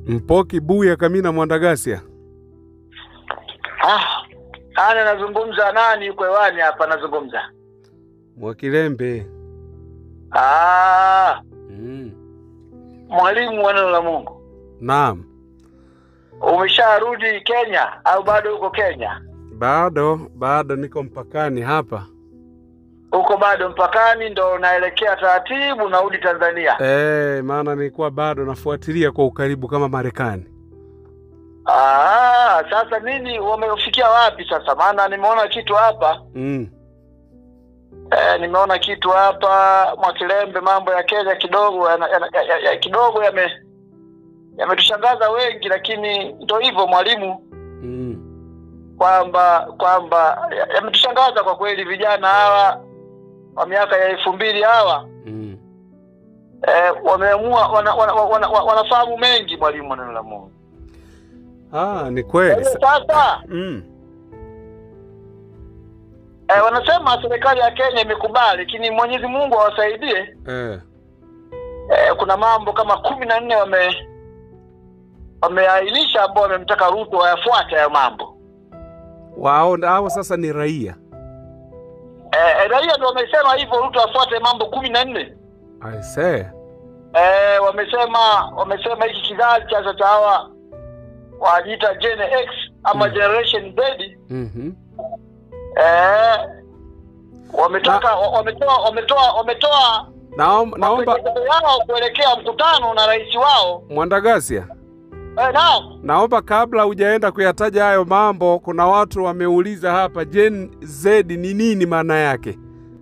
Mpoki Buya Kamina Mwandagasia. Ah, ana nazungumza nani yuko hewani hapa nazungumza? Mwakilembe. Ah, Mm. mwalimu wa neno la Mungu. Naam. Umesharudi Kenya au bado uko Kenya? Bado bado niko mpakani hapa. Uko bado mpakani ndo unaelekea taratibu narudi Tanzania. Eh, maana nilikuwa bado nafuatilia kwa ukaribu kama Marekani. Ah, sasa nini wamefikia wapi sasa? Maana nimeona kitu hapa Mm. eh, nimeona kitu hapa Mwakilembe, mambo ya Kenya kidogo yana, yana, ya, ya, ya, kidogo yame yametushangaza wengi, lakini ndo hivyo mwalimu, Mm. kwamba kwamba ya- yametushangaza kwa kweli, vijana hawa wa miaka ya elfu mbili hawa Mm. eh, wameamua wana, wana, wana, wana, wanafahamu mengi mwalimu wa neno la Mungu. Ah, ni Kwa kweli. hiyo sasa Mm. eh, wanasema serikali ya Kenya imekubali, lakini Mwenyezi Mungu awasaidie. Eh. Eh, kuna mambo kama kumi na nne wame wameainisha ambao wamemtaka Ruto wayafuate hayo mambo. Wao hao sasa ni raia. Eh, eh, raia ndio wamesema hivyo, Ruto afuate mambo kumi na nne. I say. Eh, wamesema wamesema hiki kizazi cha sasa hawa wajiita Gen X ama Mm. Generation Z Mhm. eh, wametaka wa- wametoa wametoa wametoa Naomba naomba mapendekezo yao kuelekea mkutano na rais wao Mwandagasia. eh, naam Naomba kabla hujaenda kuyataja hayo mambo, kuna watu wameuliza hapa Gen Z ni nini maana yake?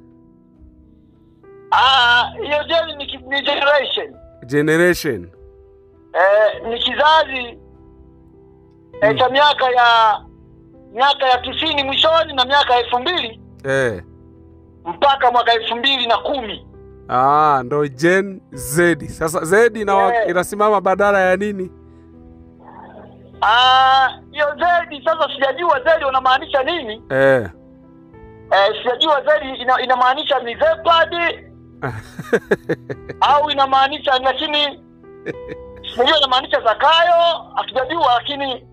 Ah, hiyo gen ni, ki- ni generation Generation. eh, ni kizazi eh, Mm. cha miaka ya miaka ya tisini mwishoni na miaka elfu mbili Eh. mpaka mwaka elfu mbili na kumi Ah, ndo Gen Z. Sasa Z ina Eh. inasimama badala ya nini? Ah, hiyo zedi sasa sijajua zedi unamaanisha nini Eh. eh, sijajua zedi ina, inamaanisha ni zepad au inamaanisha lakini sijajua inamaanisha zakayo hatujajua lakini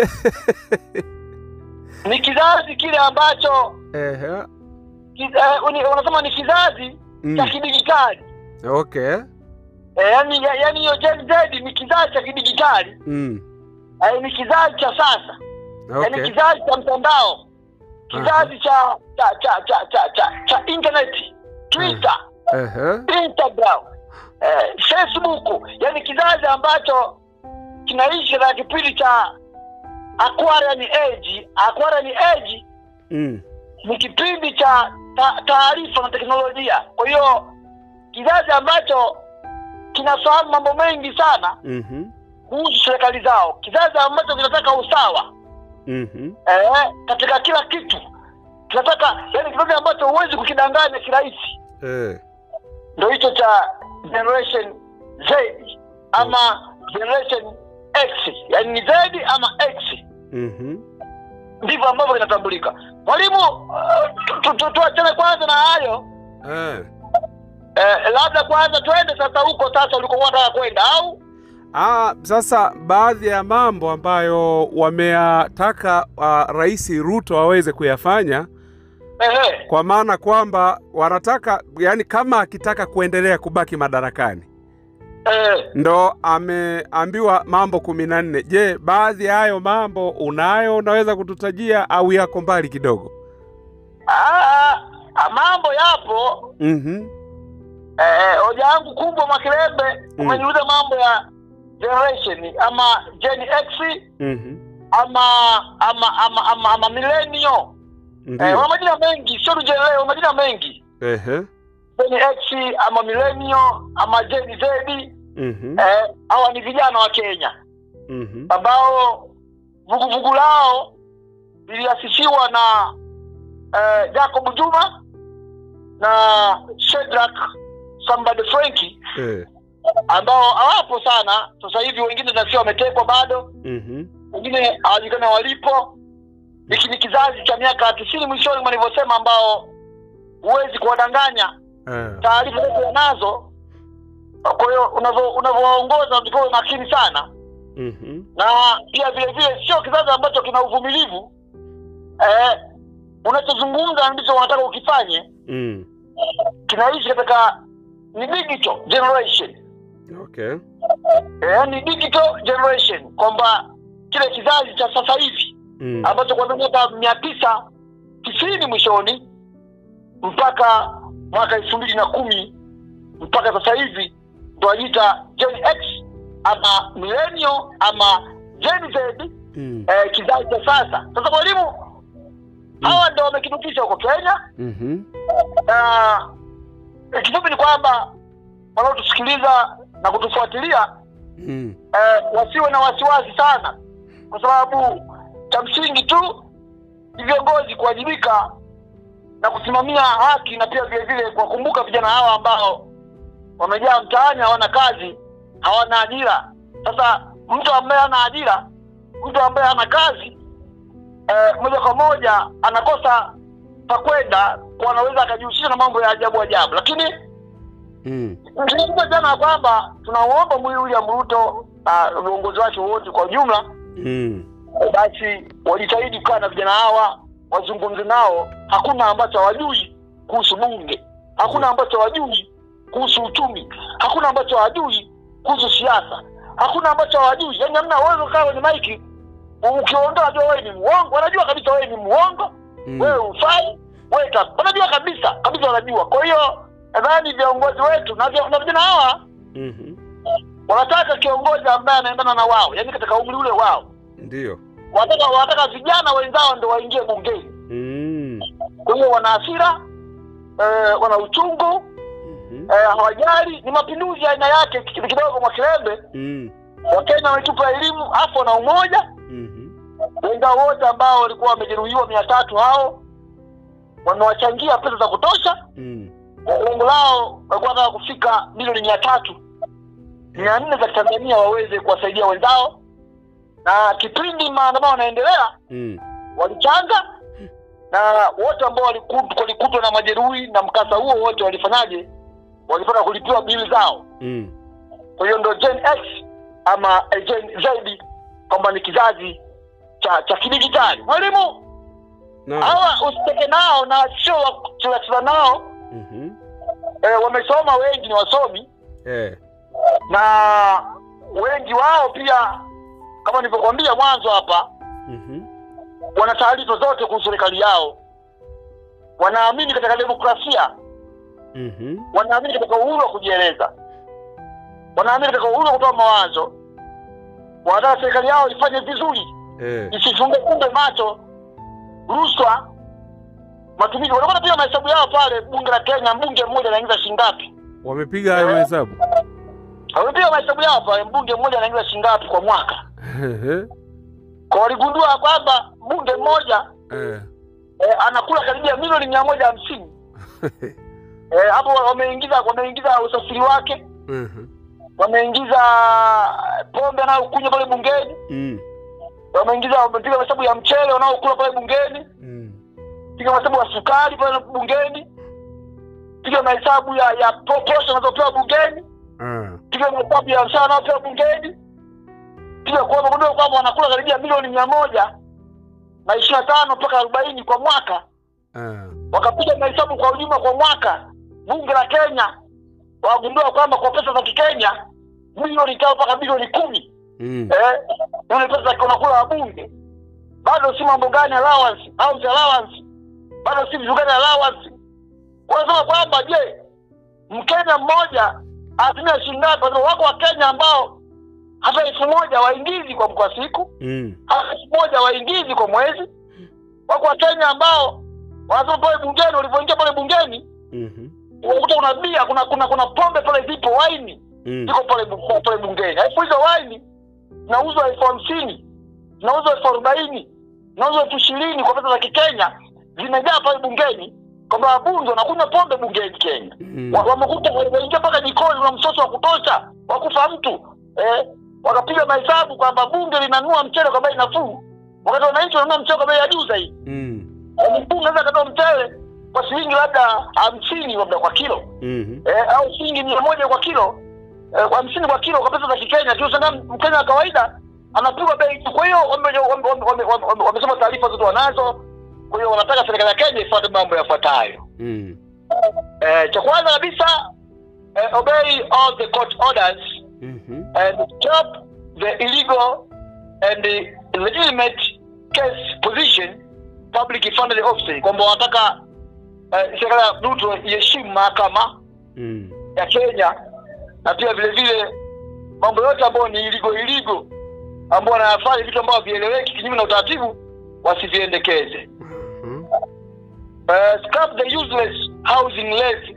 ni kizazi kile ambacho Ehe. ki, eh, uni- unasema ni kizazi cha Mm. kidigitali Okay. eh, yani ya- yani hiyo Gen Z ni kizazi cha kidigitali Mm. eh, ni kizazi cha sasa yani Okay. kizazi cha mtandao kizazi cha cha cha cha cha cha, cha internet twitter Ehe. instagram eh, facebook yani kizazi ambacho kinaishi na kipindi cha aquarian age aquarian age Mm. ni kipindi cha ta- taarifa na teknolojia kwa hiyo kizazi ambacho kinafahamu mambo mengi sana Mhm. kuhusu serikali zao kizazi ambacho kinataka usawa Mhm. eh, katika kila kitu kinataka yani kizazi ambacho huwezi kukidanganya kirahisi Eh. ndo hicho cha generation z ama generation x yani ni z ama x Mhm. ndivyo ambavyo inatambulika mwalimu uh, tu- tu- tu- tuachane kwanza na hayo Eh. eh, labda kwanza twende sasa huko sasa ulikokuwa unataka kwenda au Ah, sasa baadhi ya mambo ambayo wameyataka uh, Rais Ruto aweze kuyafanya Ehe. kwa maana kwamba wanataka yani, kama akitaka kuendelea kubaki madarakani Eh, ndo ameambiwa mambo kumi na nne. Je, baadhi ya hayo mambo unayo, unaweza kututajia au yako mbali kidogo? ah, ah, mambo yapo Mhm. eh, hoja yangu kubwa Mwakilembe Mm. umeniuliza mambo ya generation ama Gen X Mhm. ama ama ama ama, ama millennial eh, Ndio. wana majina mengi sio tu Gen Y, wana majina mengi Ehe. Gen X ama millennial ama Gen Z Mhm. eh, hawa ni vijana wa Kenya Mhm. ambao vuguvugu lao liliasisiwa na eh, Jacob Juma na Shedrack Sambade Frenki Eh. ambao hawapo sana sasa hivi, wengine nasikia wametekwa bado, Mhm. wengine hawajulikana walipo. Hiki ni kizazi cha miaka tisini mwishoni mwa nilivyosema, ambao huwezi kuwadanganya, Eh. taarifa zote wanazo. Kwa hiyo unavyo- unavyowaongoza unatakiwa uwe makini sana Mhm. na pia vile vile sio kizazi ambacho kina uvumilivu eh, unachozungumza ndicho wanataka ukifanye Mm. kinaishi katika ni digital generation Okay. eh, ni digital generation kwamba kile kizazi cha sasa hivi Mm. ambacho kuanzia mwaka mia tisa tisini mwishoni mpaka mwaka elfu mbili na kumi mpaka sasa hivi ndo wajiita Gen X ama millennial ama Gen Z Mm. eh, kizazi cha sasa. Sasa mwalimu, hawa ndo wamekidutisha huko Kenya, Mhm. na eh, kifupi ni kwamba wanaotusikiliza na kutufuatilia Mm. eh, wasiwe na wasiwasi sana, kwa sababu cha msingi tu ni viongozi kuwajibika na kusimamia haki na pia vile vile kuwakumbuka vijana hawa ambao wamejaa mtaani, hawana kazi, hawana ajira. Sasa mtu ambaye hana ajira, mtu ambaye hana kazi eh, moja kwa moja anakosa pa kwenda, kwa anaweza akajihusisha na mambo ya ajabu ajabu, lakini Mm. Tulizungumza jana ya kwamba tunauomba mwili William Ruto na viongozi wake wote kwa ujumla, Mm. basi wajitahidi kukaa na vijana hawa, wazungumze nao. Hakuna ambacho hawajui kuhusu bunge, hakuna ambacho hawajui kuhusu uchumi, hakuna ambacho hawajui kuhusu siasa, hakuna ambacho hawajui. Yani hamna uwezo kaa kwenye maiki ukiondoa, najua wewe ni muongo, wanajua kabisa wewe ni muongo Mm. wewe ufai wewe ka- wanajua kabisa kabisa wanajua kwa hiyo nadhani viongozi wetu na vya- na vijana hawa Mhm. wanataka kiongozi ambaye anaendana na wao yaani katika umri ule wao Ndio. wanataka wanataka vijana wenzao ndo waingie bungeni Mm. kwa hiyo wana hasira eh, wana uchungu Mhm. eh, hawajali ni mapinduzi ya aina yake kidogo kidogo mwa kilembe Mm. wakenya wametupa elimu afu na umoja Mhm. wenzao wote ambao walikuwa wamejeruhiwa mia tatu hao wamewachangia pesa za kutosha Mm. lengo lao walikuwa wanataka kufika milioni mia tatu mia nne za kitanzania waweze kuwasaidia wenzao na kipindi maandamano yanaendelea Mm. walichanga na wote ambao walikut- walikutwa na majeruhi na mkasa huo wote walifanyaje walipata kulipiwa bili zao Mm. kwa hiyo ndo gen x ama eh, gen zaidi kwamba ni kizazi cha cha kidigitali mwalimu Naam. hawa usiteke nao na sio wa kuchezacheza nao Mhm. eh, wamesoma wengi ni wasomi Eh. na wengi wao pia kama nilivyokuambia mwanzo hapa Mhm. wana taarifa zote kuhusu serikali yao wanaamini katika demokrasia Mhm. wanaamini katika uhuru wa kujieleza wanaamini katika uhuru wa kutoa mawazo wanataka serikali yao ifanye vizuri Eh. isifunge kumbe macho rushwa matumizi wanakuwa pia mahesabu yao pale bunge la kenya mbunge mmoja anaingiza shingapi Wamepiga hayo hesabu. wamepiga mahesabu yao pale mbunge mmoja anaingiza shingapi kwa mwaka Ehe. kwa waligundua kwamba mbunge mmoja Eh. eh, anakula karibia milioni mia moja hamsini eh, hapo wameingiza wameingiza usafiri wake Mhm. wameingiza pombe anayokunywa pale bungeni Mm. wameingiza wamepiga mahesabu ya mchele wanaokula pale bungeni Mm. piga mahesabu ya sukari pale bungeni piga mahesabu ya ya po- posho anazopewa bungeni Ah. piga mahesabu ya mshahara anaopewa bungeni piga kwa wamegundua kwamba wanakula karibia milioni mia moja na ishirini na tano mpaka arobaini kwa mwaka Ah. wakapiga mahesabu kwa ujumla kwa mwaka bunge la kenya wagundua kwamba kwa pesa za kikenya milioni tano mpaka bilioni kumi Mm. eh, ile pesa unakula wabunge bado si mambo gani allowance house allowance bado si vitu gani allowance wanasema kwamba je mkenya mmoja atumia shilingi ngapi Wanasema wako wakenya ambao hata elfu moja waingizi kwa kwa siku Mm. hata elfu moja waingizi kwa mwezi wako wakenya ambao wanasema pale bungeni walivyoingia pale bungeni Mhm. unakuta kuna bia kuna kuna kuna pombe pale zipo waini Mm. ziko pale bu- pale bungeni alafu hizo waini zinauzwa elfu hamsini zinauzwa elfu arobaini zinauzwa elfu ishirini kwa pesa za kikenya zimejaa pale bungeni kwamba wabunge wanakunywa pombe bungeni kenya Mm. Wa- wamekuta wameingia mpaka jikoni kuna msoso wa kutosha wa kufa mtu eh, wakapiga mahesabu kwamba bunge linanunua mchele kwa bei nafuu wakati wananchi wananunua mchele kwa bei ya juu zaidi Mm. Yaani bunge naweza akatoa mchele kwa shilingi labda hamsini labda kwa kilo Mhm. eh, au shilingi mia moja kwa kilo eh, hamsini kwa kilo kwa pesa za Kikenya tu. Sasa Mkenya wa kawaida anapigwa bei tu. Kwa hiyo wame- wame- wame- wame- wame- wamesema taarifa zote wanazo. Kwa hiyo wanataka serikali ya Kenya ifuate mambo yafuatayo. Mm. Eh, cha kwanza kabisa eh, obey all the court orders Mhm. and stop the illegal and the illegitimate case position public funded officer, kwamba wanataka eh, serikali ya Ruto iheshimu mahakama Mm. ya Kenya na pia vile vile mambo yote ambayo ni iligo iligo ambao wanayafanya vitu ambavyo vieleweki kinyume na utaratibu wasiviendekeze. Mhm. Uh, scrap the useless housing levy,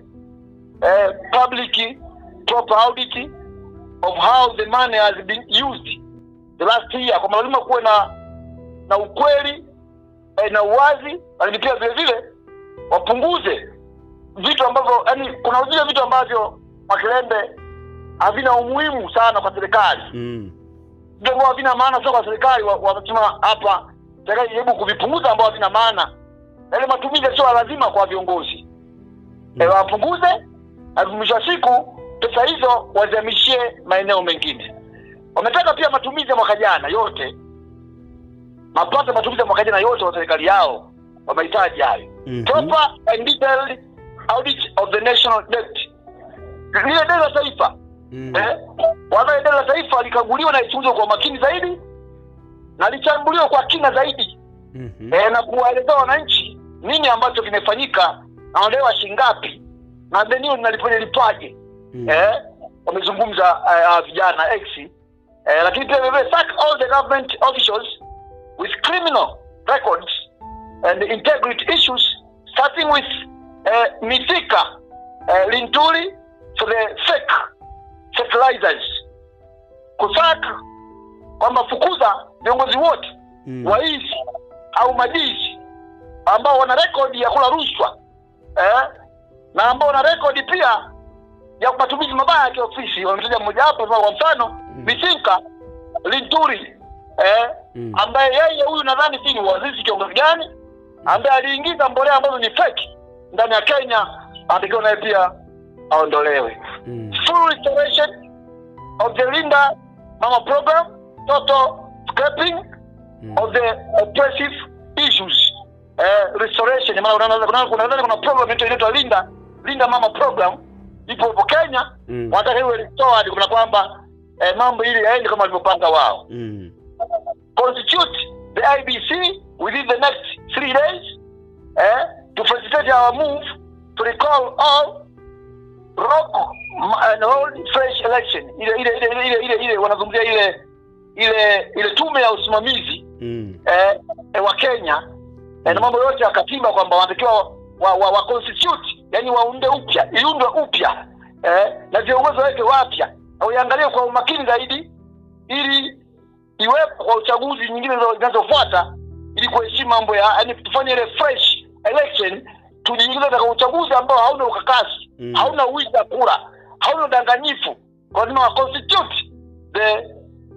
uh, public proper audit of how the money has been used the last year, kwamba lazima kuwe na na ukweli eh, na uwazi, lakini pia vile vile wapunguze vitu ambavyo yani, kuna vile vitu ambavyo Makerembe havina umuhimu sana kwa serikali, Mm. vitu ambavyo havina maana sio kwa serikali. wa- Wanasema hapa serikali jaribu kuvipunguza ambao havina maana, yale matumizi sio lazima kwa viongozi mm. wapunguze, na mwisho wa siku pesa hizo wazihamishie maeneo mengine. Wametaka pia matumizi ya mwaka jana yote, mapato ya matumizi ya mwaka jana yote wa serikali yao wamehitaji hayo Mhm. proper and detailed audit of the national debt. Lile deni la taifa Mm. eh, wanayo deni la taifa likaguliwa na lichunguzwe kwa makini zaidi na lichambuliwe kwa kina zaidi Mhm. eh, na kuwaelezea wananchi nini ambacho kimefanyika na wanadaiwa shilingi ngapi na deni hilo linalipwaje Mm. eh, wamezungumza uh, vijana X eh, lakini pia vile sack all the government officials with criminal records and integrity issues starting with uh, Mithika uh, Linturi for the fake fertilizers kusack kwamba fukuza viongozi wote Mm. waizi au majizi ambao wana rekodi ya kula rushwa eh? na ambao wana rekodi pia ya matumizi mabaya ya kiofisi. Wametaja mmoja wapo kwa mfano Misinka Linturi eh? Mm. ambaye yeye huyu nadhani si ni waziri kiongozi gani ambaye aliingiza mbolea ambazo ni fake ndani ya Kenya, anatakiwa naye pia aondolewe. Mm. Full restoration of the Linda Mama program, total scrapping Mm. of the oppressive issues eh, restoration. Maana unaona kuna kuna kuna, kuna program inaitwa inaitwa Linda Linda Mama program ipo hapo Kenya, Mm. wanataka iwe restored, kuna kwamba eh, mambo ili yaende kama walivyopanga wao. Mm. Constitute the IBC within the next three days eh, to facilitate our move to recall all rock and hold fresh election. Ile ile ile ile ile, ile wanazungumzia ile ile ile tume ya usimamizi Mm. eh, eh, wa Kenya eh, na mambo yote ya katiba kwamba wanatakiwa wa, wa, wa constitute yani waunde upya iundwe upya eh, na viongozi waweke wapya na uiangalie kwa umakini zaidi ili iwepo kwa uchaguzi nyingine zinazo- zinazofuata ili kuheshimu mambo ya yani tufanye ile fresh election tujiingize katika uchaguzi ambao hauna ukakasi Mm. hauna wizi wa kura hauna udanganyifu kwa lazima wa constitute the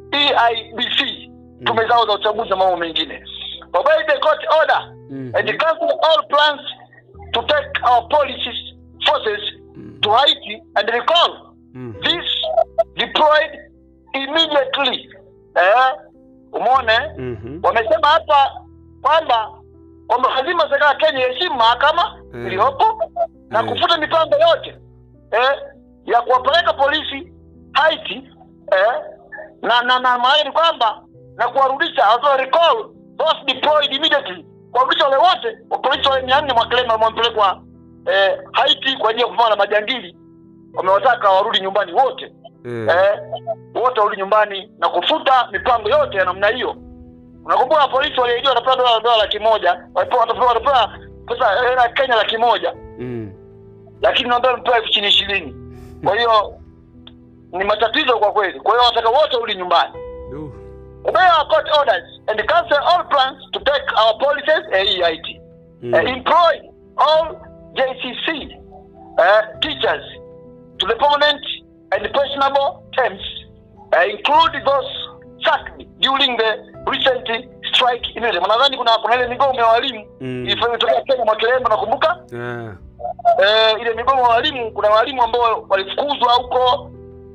EIBC tume zao za uchaguzi na mambo mengine obey the court order Mm. and cancel all plans to take our policies forces Mm. to Haiti and recall Mm. this deployed immediately eh, umeona eh? Mhm. wamesema hapa kwamba kwamba lazima serikali ya Kenya iheshimu mahakama Mm. iliyopo na Mm. kufuta mipango yote eh, ya kuwapeleka polisi Haiti eh, na na na maana ni kwamba na kuwarudisha also recall those deployed immediately kuwarudisha wale wote wa polisi wale mia nne Mwakelema wamepelekwa eh, Haiti kwa ajili ya kupambana na majangili wamewataka warudi nyumbani wote Eh. eh, wote warudi nyumbani na kufuta mipango yote ya namna hiyo. Unakumbuka polisi waliahidiwa watapewa dola dola laki moja walipewa watapewa watapewa pesa hela ya Kenya laki moja Mm. lakini naomba mpewa elfu chini ishirini. Kwa hiyo ni matatizo kwa kweli. Kwa hiyo wanataka wote warudi nyumbani. Du. Obey our court orders and cancel all plans to take our policies AEIT. Mm. Uh, employ all JCC uh, teachers to the permanent and pensionable terms, uh, include those sacked during the recent strike in ile. Nadhani kuna kuna ile migomo ya walimu Mm. ilifanya tokea Kenya mwaka jana, nakumbuka Yeah. eh, ile migomo ya walimu. Kuna walimu ambao walifukuzwa huko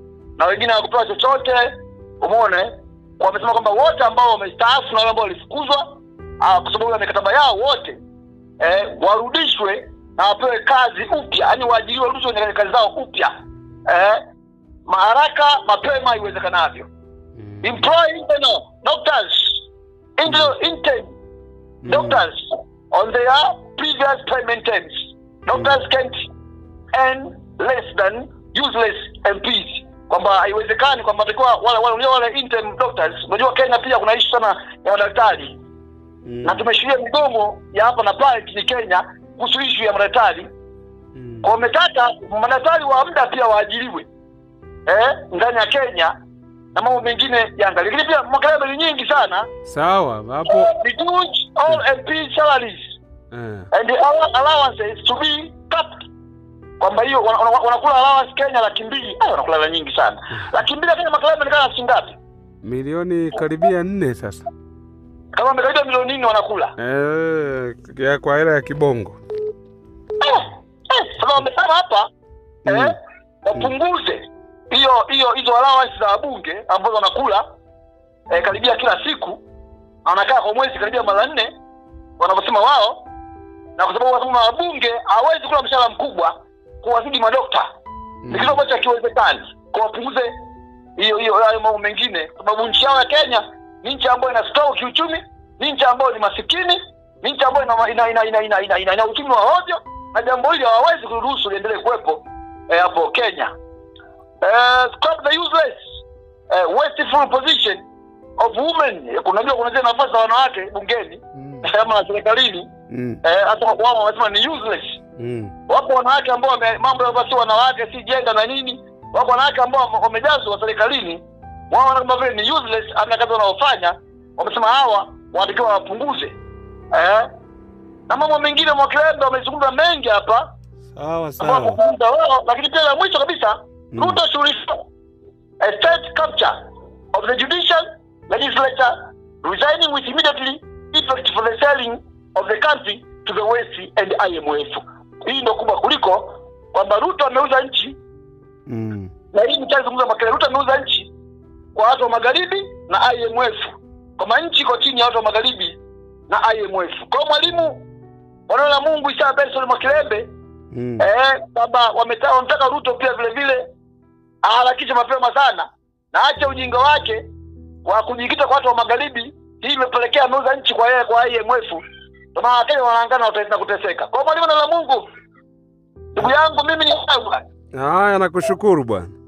na wengine hawakupewa chochote umeona wamesema kwamba wote ambao wamestaafu na wale ambao walifukuzwa ah, kwa sababu ya mikataba yao wote eh, warudishwe na wapewe kazi upya yaani waajiriwe warudishwe kwenye kazi zao upya eh, maharaka mapema iwezekanavyo employ internal doctors internal intern doctors on their previous payment terms. Doctors can't earn less than useless MPs. Kwamba haiwezekani kwamba takiwa wale wale unajua wale interim doctors. Unajua Kenya pia kuna issue sana ya madaktari na tumeshuhudia migomo ya hapa na pale nchini Kenya kuhusu issue ya madaktari. Kwa wametaka madaktari wa muda pia waajiriwe eh, ndani ya Kenya na mambo mengine yaangalie. Lakini pia makelele ni nyingi sana. Sawa hapo Reduce all MP salaries eh. and the allow- allowances to be capped kwamba hiyo wana- wana- wanakula allowance Kenya laki mbili Ay, wanakula hela nyingi sana laki mbili ya Kenya makalai ameonekana shilingi ngapi milioni karibia nne sasa kama amekaribia milioni nne wanakula eh, ya kwa hela ya kibongo Eh, eh, sasa wamesema hapa Mm. eh, wapunguze hiyo hiyo hizo allowance za wabunge ambazo wanakula eh, karibia kila siku na wanakaa kwa mwezi karibia mara nne wanavyosema wao na kwa sababu wanasema wabunge hawezi kula mshahara mkubwa kuwazidi madokta ni kitu ambacho hakiwezekani kwa wapunguze hiyo hiyo hayo mambo mengine kwa sababu nchi yao ya kenya ni nchi ambayo inastawi kiuchumi ni nchi ambayo ni masikini ni nchi ambayo ina, ina, ina, ina, ina, ina, ina, ina uchumi wa hovyo na jambo hili hawawezi kuruhusu liendelee kuwepo eh, hapo kenya eh, scrap the useless eh, wasteful position of women Eh, kunajua kuna zile nafasi za wanawake bungeni Mm. ama na serikalini Mm. eh, hata wao wamesema ni useless Mm. wapo wanawake ambao wame, mambo ya si wanawake si jenda na nini wapo wanawake ambao wame- wamejazwa serikalini wao wanaona kama vile ni useless amna kazi wanaofanya wamesema hawa wanatakiwa wapunguze eh? na mambo mengine mwakilembe wamezungumza mengi hapa sawa ambao sawa wamezungumza wao lakini pia la mwisho kabisa Mm. Ruto should restore a state capture of the judicial legislature resigning with immediately effect for the selling of the country to the West and IMF. Hii ndio kubwa kuliko kwamba Ruto ameuza nchi Mm. na hii mchazungumza makele. Ruto ameuza nchi kwa watu wa magharibi na IMF, kwamba nchi iko chini ya watu wa magharibi na IMF. Kwa hiyo mwalimu wanaona Mungu Isa Benson Makilembe Mm. eh, kwamba wameta- wanataka Ruto pia vile vile aharakishe mapema sana na ache ujinga wake wa kujikita kwa watu wa magharibi. Hii imepelekea ameuza nchi kwa yeye kwa IMF, ndio maana Wakenya wanaangana wata- na kuteseka. Kwa hiyo mwalimu na la Mungu, ndugu yangu, mimi ni wewe. haya nakushukuru bwana